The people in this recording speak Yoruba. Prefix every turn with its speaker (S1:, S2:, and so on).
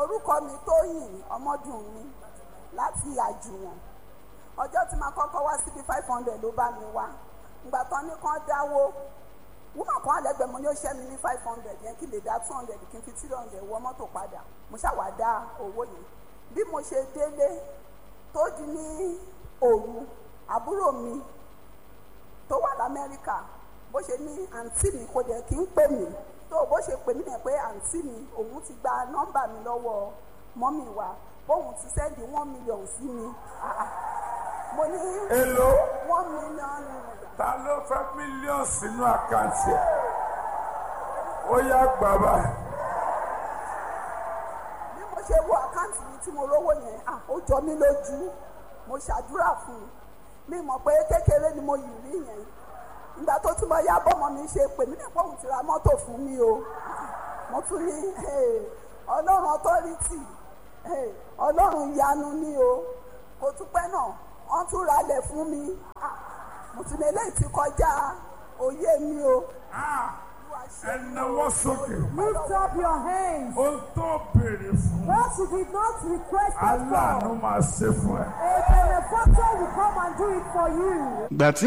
S1: orúkọ mi tóyìn ọmọdún mi láti àjùwọ̀n ọjọ́ tí màá kọ́kọ́ wá síbi five hundred ló bá mi wá ìgbà tán ní kán dáwó wúmọ̀ kan àlẹ́gbẹ̀ẹ́ mo ní ó ṣẹ́ mi ní five hundred yẹn kí lè dá two hundred kí n fi three hundred wọ mọ́tò padà mo ṣàwá dá owó yẹn bí mo ṣe délé tó di ní òru àbúrò mi tó wà lamẹ́ríkà bó ṣe ní àǹtí mi kò dẹ̀ kí n pè mí tó bó ṣe pè mí yẹn pé àǹtí mi òun ti gba nọ́mbà mi lọ́wọ́ mọ́mì wa bóun ti sẹ́ndì one million sí mi Ah, ah. mo ní
S2: Èló?
S1: one million naira.
S2: ta ló fẹ́ mílíọ̀nù sínú àkáǹtì ẹ̀ ó yá gbàgbà
S1: bí mo ṣe wo àkáǹtì mi tí mo rówó yẹn ah, ó jọ mí lójú mo ṣàdúrà fún un mi mọ̀ pé kékeré ni mo yìí rí yẹn ìgbà tó tún mọ ya bọ́mọ mi ṣe pè mí nípa òun ti ra mọ́tò fún mi o mo tún ní eh, ọlọ́run ọtọ́rìtì eh, ọlọ́run ìyanu ni o kò tún pẹ́ náà wọ́n tún ralẹ̀ fún mi Ah, mo tún ní eléyìí ti kọjá òye mi o. Olúwa ṣe
S2: ẹ náwó sókè
S3: Lift up your hands.
S2: ó tó béèrè fún
S3: What you did not request it
S2: aláàánú
S3: for,
S2: máa ṣe fún ẹ.
S3: a benefactor will come and do it for you.
S4: ìgbà tí